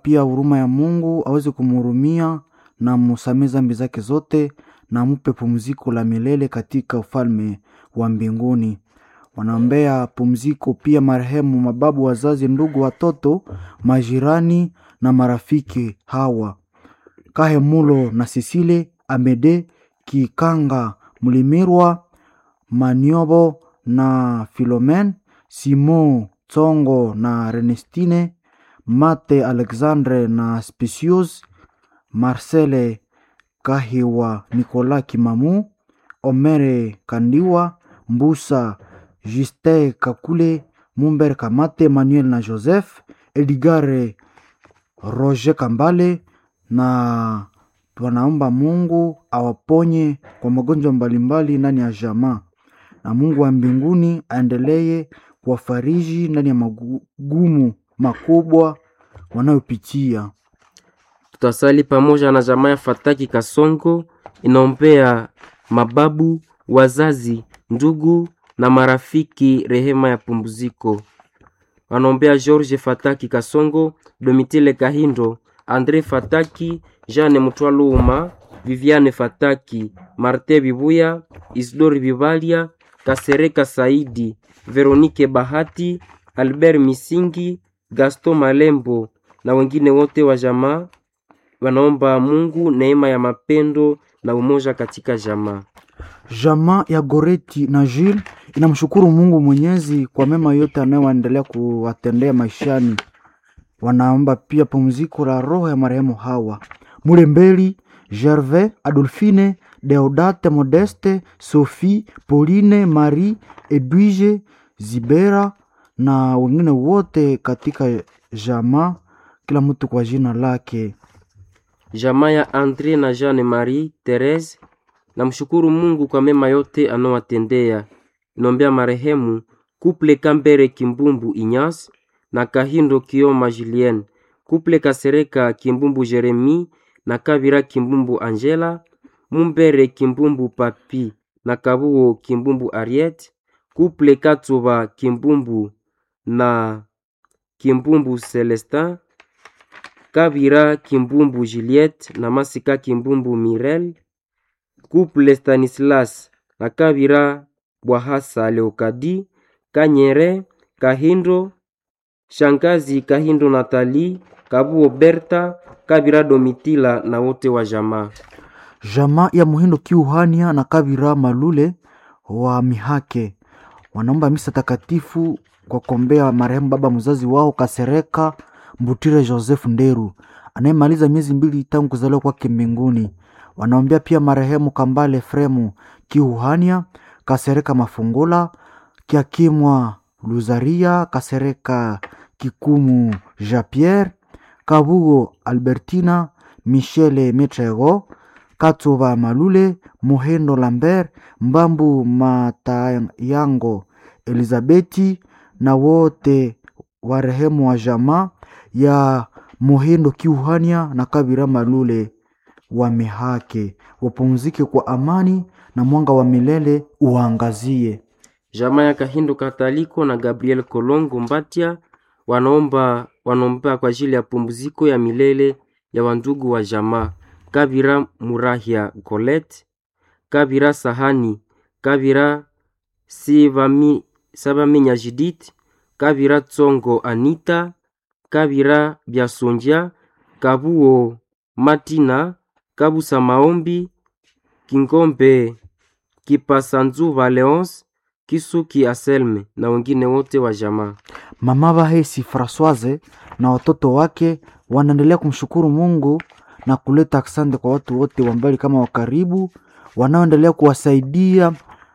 pia huruma ya Mungu aweze kumhurumia na musamee zambi zake zote na mupe pumziko la milele katika ufalme wa mbinguni. Wanaombea pumziko pia marehemu mababu, wazazi, ndugu, watoto, majirani na marafiki hawa Kahemulo na Sisile Amede Kikanga Mlimirwa Maniobo na Filomen Simon Tsongo na Renestine Mate Alexandre na Specius Marcele Kahiwa Nicolas Kimamu Omere Kandiwa Mbusa Justin Kakule Mumber Kamate Manuel na Joseph Edgare Roger Kambale na wanaomba Mungu awaponye kwa magonjwa mbalimbali ndani ya jamaa, na Mungu wa mbinguni aendelee kuwafariji ndani ya magumu makubwa wanayopitia. Tutasali pamoja na jamaa ya Fataki Kasongo, inaombea mababu, wazazi, ndugu na marafiki rehema ya pumziko. Wanaombea George Fataki Kasongo, Domitile Kahindo, Andre Fataki, Jeanne Mutwaluma, Viviane Fataki, Marte Bibuya, Isidori Bibalia, Kasereka Saidi, Veronike Bahati, Albert Misingi, Gaston Malembo na wengine wote wa jamaa wanaomba Mungu neema ya mapendo na umoja katika jamaa. Jamaa ya Goreti na Jules inamshukuru Mungu Mwenyezi kwa mema yote anayoendelea kuwatendea maishani. Wanaomba pia pumziko la roho ya marehemu hawa Mulembeli, Gervais, Adolphine, Deodate, Modeste, Sophie, Pauline, Marie, Edwige, Zibera na wengine wote katika jamaa, kila mtu kwa jina lake. Jamaa ya Andre na Jeanne Marie Therese namshukuru Mungu kwa mema yote anowatendea. Inombea marehemu Kuple Kambere Kimbumbu Inyas na Kahindo Kioma Julien, Kuple Kasereka Kimbumbu Jeremi na Kabira Kimbumbu Angela, Mumbere Kimbumbu Papi na Kabuo Kimbumbu Ariet, Kuple Katsuba Kimbumbu na Kimbumbu Celestin, Kabira Kimbumbu Juliette na Masika Kimbumbu Mirel, Couple Stanislas na Kabira Bwahasa Leokadi, Kanyere Kahindo, Shangazi Kahindo Natali, Kabuo Berta, Kabira Domitila na wote wa jamaa. Jamaa ya Muhindo Kiuhania na Kabira Malule wa Mihake wanaomba misa takatifu kwa kuombea marehemu baba mzazi wao Kasereka Mbutire Joseph Nderu anayemaliza miezi mbili tangu kuzaliwa kwake mbinguni. Wanaombea pia marehemu Kambale Fremu Kiuhania, Kasereka Mafungula, Kiakimwa Luzaria, Kasereka Kikumu Jean Pierre, Kabugo Albertina, Michele Metrego, Katsuba Malule, Muhendo Lambert, Mbambu Matayango, Elizabeti na wote warehemu wa jamaa ya Muhendo Kiuhania na Kabira Malule wamehake wapumzike kwa amani na mwanga wa milele uwaangazie. Jamaa ya Kahindo Kataliko na Gabriel Kolongo Mbatia wanaomba wanaomba kwa ajili ya pumziko ya milele ya wandugu wa jamaa Kabira Murahia Colette, Kabira Sahani, Kabira Sivami Sabamenya Judith, Kabira Tsongo Anita, Kabira Biasonja, Kabuo Matina, Kabusa Maombi, Kingombe Kipasanzuva Leonce, Kisuki Aselme na wengine wote wa jamaa. Mama Bahesi Francoise na watoto wake wanaendelea kumshukuru Mungu na kuleta asante kwa watu wote wa mbali kama wa karibu wanaoendelea kuwasaidia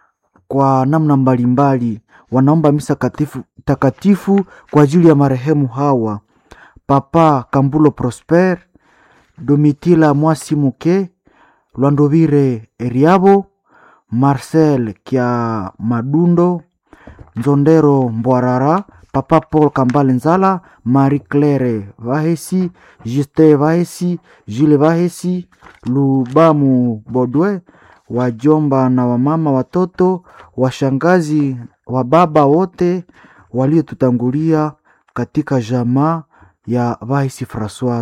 kwa namna mbalimbali. Wanaomba misa katifu, takatifu kwa ajili ya marehemu hawa: Papa Kambulo Prosper, Domitila Mwasi Muke, Lwandovire Eriabo, Marcel Kia Madundo, Nzondero Mbwarara, Papa Paul Kambale Nzala, Marie Claire Vahesi, Justin Vahesi, Jules Vahesi, Lubamu Bodwe, wajomba na wamama, watoto, washangazi, wa baba wote waliotutangulia katika jamaa ya Vahesi Francois.